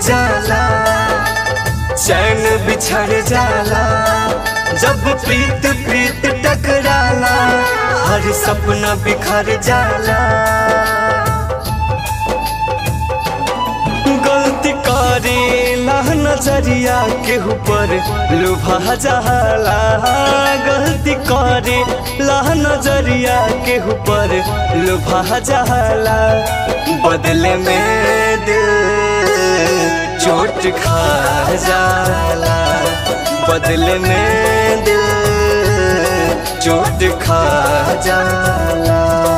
जाला चैन बिछड़ जाला जब प्रीत प्रीत टकराला हर सपना बिखर जाला गलती करे लाह नजरिया के ऊपर लुभा जाला गलती करे लाह नजरिया के ऊपर लुभा जाला बदले में दिल चोट खा जाला बदले में दिल चोट खा जाला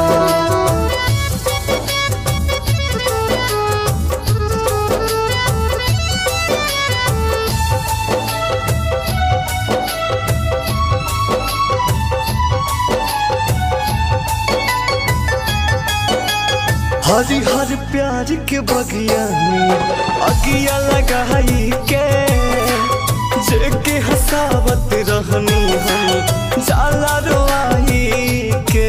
हरी हर प्यार के बगिया में अगिया लगाई के जेके हसावत रहनी हम जाला रोआई के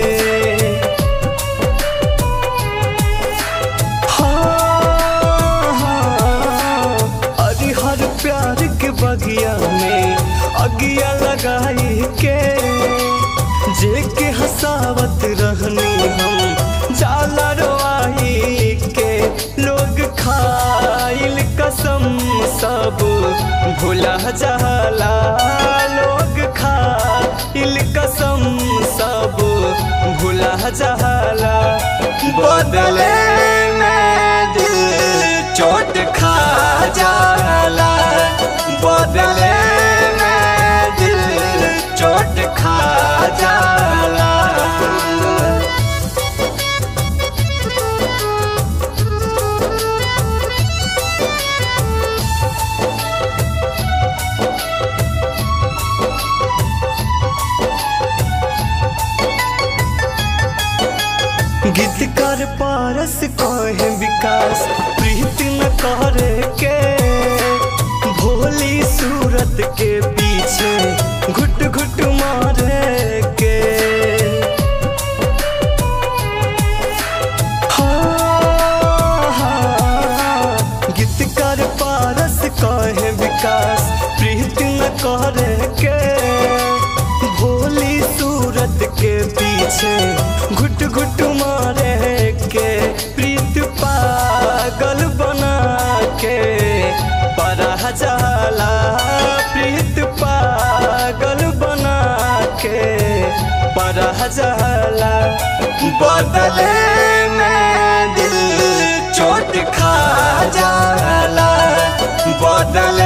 हाँ, हाँ, हरी हर प्यार के बगिया में अगिया लगाई के जेके हसावत रहनी हम जाला रोआई के लोग खाइल कसम सब भुला जाला लोग खाइल कसम सब भुला जाला बदले में दिल चोट खा जाला बदले में दिल चोट खा जाला गीतकार पारस कहे विकास प्रीत न करे के भोली सूरत के पीछे घुट घुट मारे के हाँ, हाँ, गीतकार पारस कहे विकास प्रीत न करे के भोली सूरत के पीछे घुट घुट मारे के प्रीत पागल बना के बड़ा जाला प्रीत पागल बना के बड़ा जाला बदले में दिल चोट खा जाला बदले